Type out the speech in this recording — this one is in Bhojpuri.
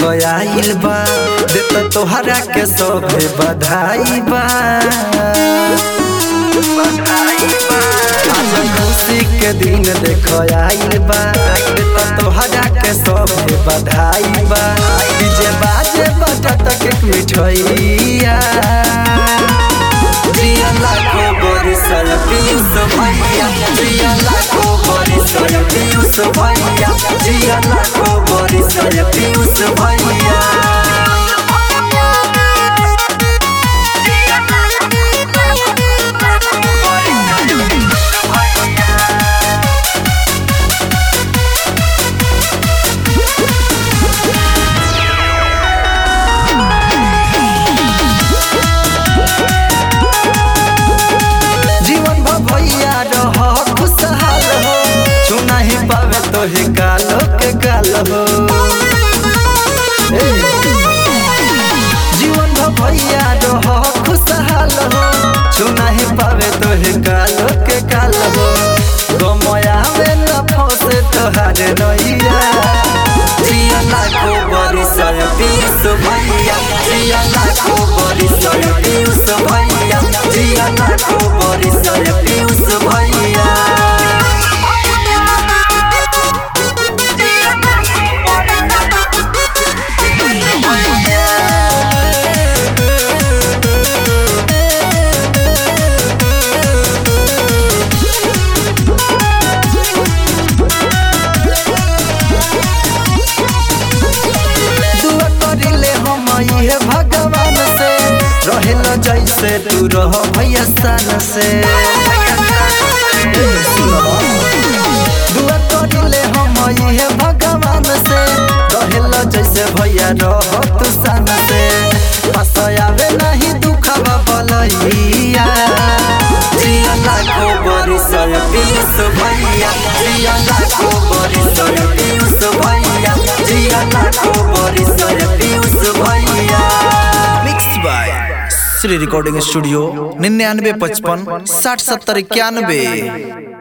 देखो आइल बा देत तोहरा के सभे बधाई बा आज खुशी के दिन देखो आइल बा देत तोहरा के सभे बधाई बा डीजे बाजे बजत केक मिठैया जिया लाखो बरिस पीयूष भैया जिया लाखो बरिस पीयूष भैया जिया लाखो बरिस पीयूष भैया जीवन भर भैया रह खुशहाल हो चुना ही पावे तो ही कालो के काल हो ए, जीवन भर भैया रह खुशहाल हो चुना ही पावे तो ही कालो के काल हो गमया में न फंसे तोहार नैया जिया लाखो बरिस पीयूष भैया जिया लाखो बरिस पीयूष भैया जिया लाखो बरिस पीयूष भैया दुआ करिले हम इहे भगवान से रहेल जैसे तू रह भैया सान से सुनो। दुआ करिले हम इहे भगवान से रहेल जैसे भैया रह तू सान से पास आवे नहीं दुखवा बलैया जिया लाखो बरिस पीयूष भैया जिया लाखो बरिस पीयूष भैया जिया लाखो बरिस पीयूष भैया mix by Shri recording studio निन्यानवे पचपन साठ सत्तर इक्यानवे